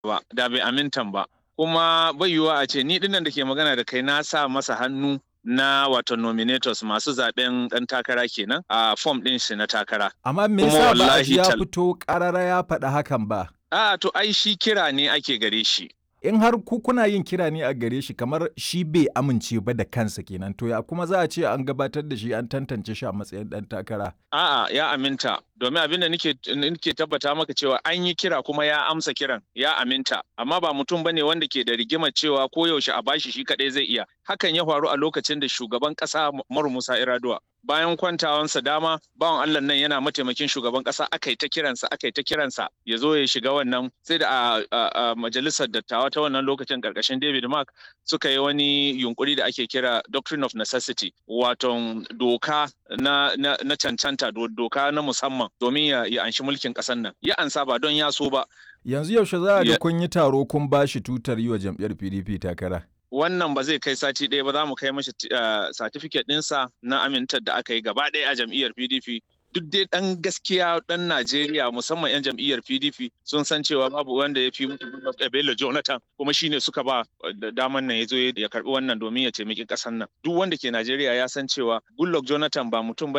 ba da bai amintan ba kuma bai yiwuwa a ce ni dinnan da ke magana da kai na sa masa hannu na wato nominators masu zaben dan takara kenan a form din shi na takara Amma me Kuma yasa ba a wallahi ji ya tal- fito ƙarara ya faɗi hakan ba? a to ai shi kira ne ake gare shi In har ku kuna yin kira ne a gare shi kamar shi bai amince ba da kansa kenan to ya kuma za a ce an gabatar da shi an tantance shi a matsayin ɗan takara. A'a ya aminta domin abin da nake nake tabbata maka cewa an yi kira kuma ya amsa kiran ya aminta amma ba mutum bane wanda ke da rigimar cewa ko yaushe a bashi shi kadai zai iya hakan ya faru a lokacin da shugaban kasa Umaru Musa Iraduwa bayan kwantawansa dama bawan Allah nan yana mataimakin shugaban kasa aka yi ta kiransa aka yi ta kiransa ya zo ya shiga wannan sai da a, a, a majalisar dattawa ta wannan lokacin karkashin David Mark suka yi wani yunkuri da ake kira doctrine of necessity wato doka na, na, na cancanta do- doka na musamman domin ya, ya anshi mulkin ƙasar nan ya ansa ba don ya so ba Yanzu yaushe za a ga Ya- kun yi taro kun ba shi tutar yi wa jam'iyyar PDP takara. wannan ba zai kai sati ɗaya ba za mu kai mashi uh, certificate ɗinsa na amintar da aka yi gaba ɗaya a jam'iyyar PDP duk dai ɗan gaskiya ɗan Najeriya musamman 'yan jam'iyyar PDP sun san cewa babu wanda ya fi mutu Bello Jonathan kuma shine suka ba da daman nan ya zo ya karɓi wannan domin ya taimaki ƙasar nan duk wanda ke Najeriya ya san cewa Goodluck Jonathan ba mutum ba